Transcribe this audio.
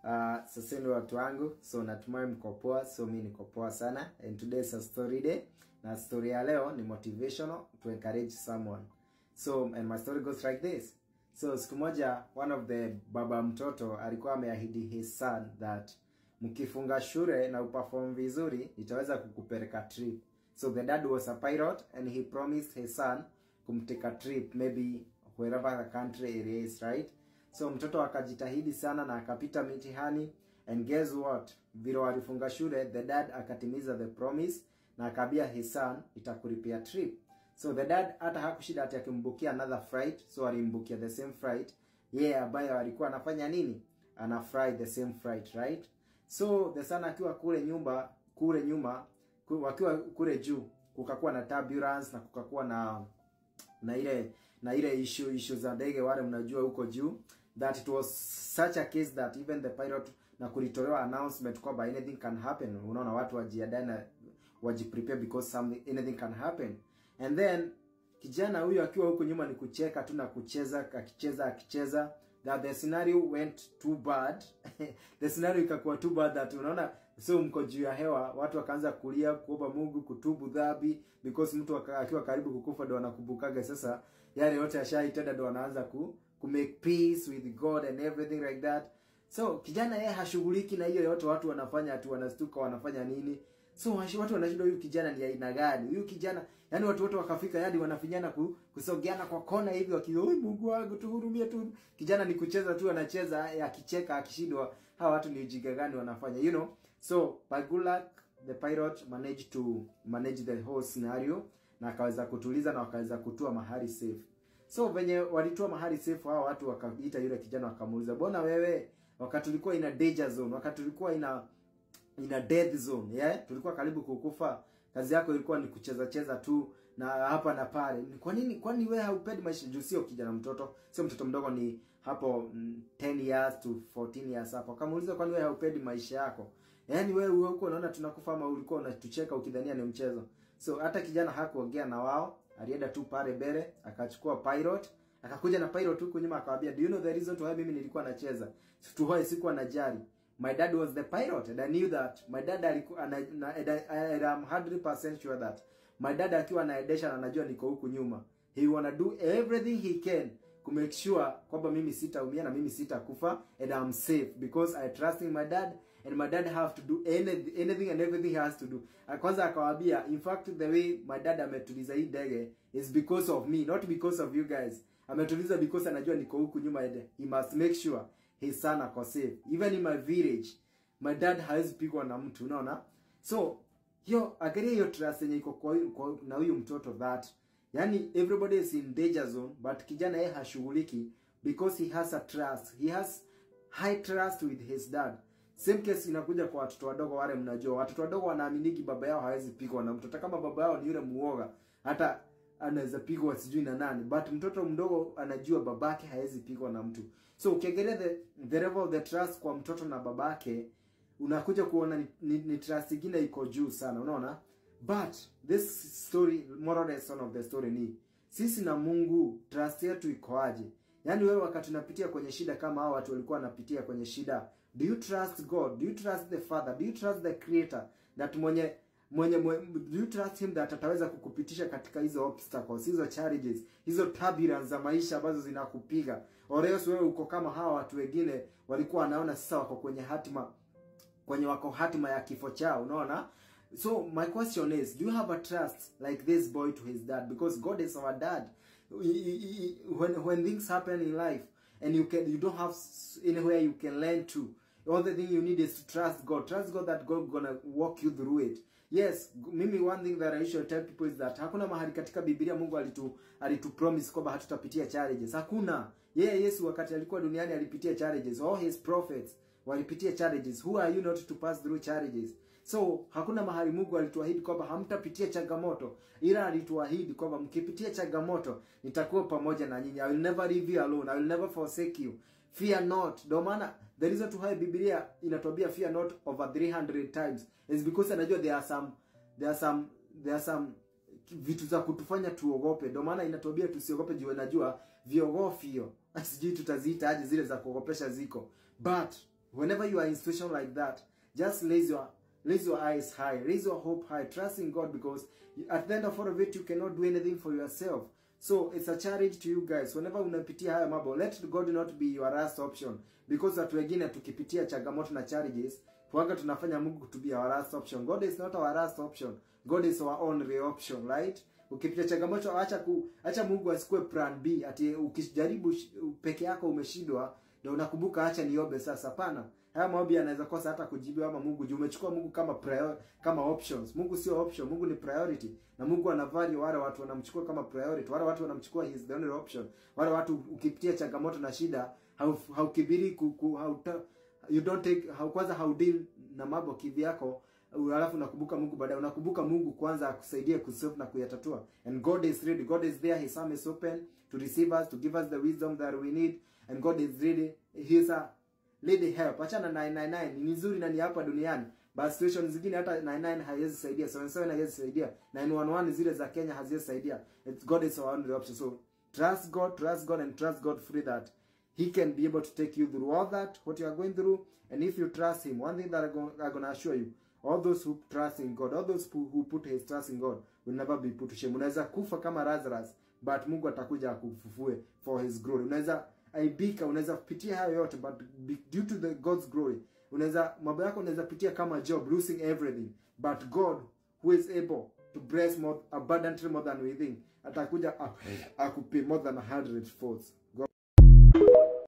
Uh, sasa ni watu wangu, so natumai mko poa, so mi niko poa sana and today is a story day, na story ya leo ni motivational to encourage someone. So and my story goes like this. So siku moja one of the baba mtoto alikuwa ameahidi his son that mkifunga shule na uperform vizuri nitaweza kukupeleka trip. So the dad was a pilot and he promised his son kumteka trip maybe wherever the country it is, right? So mtoto akajitahidi sana na akapita mitihani and guess what? Vile walifunga shule, the dad akatimiza the promise na akabia his son itakulipia trip. So the dad hata hakushida ati akimbukia another flight, so alimbukia the same flight. Yeye yeah, ambayo alikuwa anafanya nini? Ana fly the same flight, right? So the son akiwa kule nyumba kule nyuma ku, wakiwa kule juu kukakuwa na turbulence na kukakuwa na na ile na ile issue issue za ndege wale mnajua huko juu that it was such a case that even the pilot na kulitolewa announcement kwamba anything can happen unaona watu wajiandae na wajiprepare because something anything can happen and then kijana huyu akiwa huko nyuma ni kucheka tu na kucheza akicheza akicheza that the scenario went too bad the scenario ikakuwa too bad that unaona so mko juu ya hewa watu wakaanza kulia kuomba Mungu kutubu dhambi because mtu akiwa karibu kukufa ndo anakumbukaga sasa yale yote ashaitenda ndo anaanza ku, ku make peace with God and everything like that so kijana yeye hashughuliki na hiyo yote watu wanafanya tu wanastuka wanafanya nini so watu wanashindwa huyu kijana ni aina gani huyu kijana yani watu wote wakafika hadi wanafinyana ku, kusogeana kwa kona hivi wakiwa oi Mungu wangu tuhurumie tu kijana ni kucheza tu anacheza akicheka akishindwa hawa watu ni ujinga gani wanafanya you know so by good luck the pilot managed to manage the whole scenario na akaweza kutuliza na wakaweza kutua mahali safe so venye walitua mahali safe hao watu wakaita yule kijana wakamuuliza bona wewe wakati tulikuwa ina danger zone wakati tulikuwa ina ina death zone yeah? tulikuwa karibu kukufa kazi yako ilikuwa ni kucheza cheza tu na hapa na pale kwa nini kwani wewe haupendi maisha juu sio kijana mtoto sio mtoto mdogo ni hapo mm, 10 years to 14 years hapo kamuuliza kwani wewe haupendi maisha yako yaani wewe huko unaona tunakufa ama ulikuwa unatucheka ukidhania ni mchezo so hata kijana hakuongea na wao alienda tu pale mbele akachukua pilot akakuja na pilot huko nyuma akawaambia do you know the reason to why mimi nilikuwa nacheza to why sikuwa najali my dad was the pilot and I knew that my dad alikuwa na, na, and I'm 100% sure that my dad akiwa anaendesha na anajua niko huku nyuma he wanna do everything he can to make sure kwamba mimi sitaumia na mimi sitakufa and I'm safe because I trust in my dad and my dad have to do any, anything and everything he has to do. Kwanza akawaambia in fact the way my dad ametuliza hii ndege is because of me not because of you guys. Ametuliza because anajua niko huku nyuma and he must make sure his son ako safe. Even in my village my dad hawezi pigwa na mtu unaona? So hiyo angalia hiyo trust yenye iko kwa, kwa na huyu mtoto that yani everybody is in danger zone but kijana yeye hashughuliki because he has a trust he has high trust with his dad same case inakuja kwa watoto wadogo wale mnajua watoto wadogo wanaaminiki baba yao hawezi pigwa na mtu hata kama baba yao ni yule muoga hata anaweza pigwa sijui na nani but mtoto mdogo anajua babake hawezi pigwa na mtu so ukiangalia the, the level of the trust kwa mtoto na babake unakuja kuona ni, ni, ni trust ingine iko juu sana unaona but this story moral lesson of the story ni sisi na Mungu trust yetu ikoaje yaani wewe wakati unapitia kwenye shida kama hao watu walikuwa wanapitia kwenye shida do you trust God do you trust the father do you trust the creator that mwenye mwenye, mwenye do you trust him that ataweza kukupitisha katika hizo obstacles hizo challenges hizo turbulence za maisha ambazo zinakupiga or else wewe uko kama hawa watu wengine walikuwa wanaona sasa wako kwenye hatima kwenye wako hatima ya kifo chao unaona so my question is do you have a trust like this boy to his dad because god is our dad when when things happen in life and you can you don't have anywhere you can learn to all the thing you need is to trust god trust god that god gonna walk you through it yes mimi one thing that i usually tell people is that hakuna mahali katika biblia mungu alitu alitu promise kwamba hatutapitia challenges hakuna yeye yeah, yesu wakati alikuwa duniani alipitia challenges all his prophets walipitia challenges who are you not to pass through challenges so hakuna mahali mungu alituahidi kwamba hamtapitia changamoto ila alituahidi kwamba mkipitia changamoto nitakuwa pamoja na nyinyi i will never leave you alone i will never forsake you fear not ndio maana the reason to why biblia inatuambia fear not over 300 times is because anajua there are some there are some there are some vitu za kutufanya tuogope ndio maana inatuambia tusiogope juu najua viogofio sijui tutaziita aje zile za kuogopesha ziko but whenever you are in situation like that just raise your raise your eyes high raise your hope high trust in god because at the end of all of it you cannot do anything for yourself so it's a challenge to you guys whenever unapitia haya mambo let god not be your last option because watu wengine tukipitia changamoto na challenges huaga tunafanya mungu to be our last option god is not our last option god is our only option right ukipitia changamoto acha ku acha mungu asikue plan b ati ukijaribu peke yako umeshindwa ndio unakumbuka acha niombe sasa hapana haya maombi yanaweza kosa hata kujibiwa ama mungu juu umechukua mungu kama prior, kama options mungu sio option mungu ni priority na mungu anavalue wale watu wanamchukua kama priority wale watu wanamchukua he is the only option wale watu ukipitia changamoto na shida haukibiri ku, ku, hauta, you don't take hau, kwanza haudeal na mambo kivyako alafu unakumbuka mungu baadaye unakumbuka mungu kwanza akusaidie kusolve na kuyatatua and god is ready god is there his arm is open to receive us to give us the wisdom that we need and god is ready he is a lady help achana 999 ni nzuri na ni hapa duniani but situation zingine hata 99 haiwezi saidia 77 haiwezi saidia 911 zile za Kenya haziwezi saidia It's god is our only option so trust god trust god and trust god free that he can be able to take you through all that what you are going through and if you trust him one thing that I'm going to assure you all those who trust in god all those who, who put his trust in god will never be put to shame unaweza kufa kama Lazarus but Mungu atakuja akufufue for his glory unaweza aibika unaweza pitia hayo yote but due to the god's glory unaweza mambo yako unaweza pitia kama job losing everything but god who is able to bless more abundantly more than we think atakuja akupe more than a hundred folds god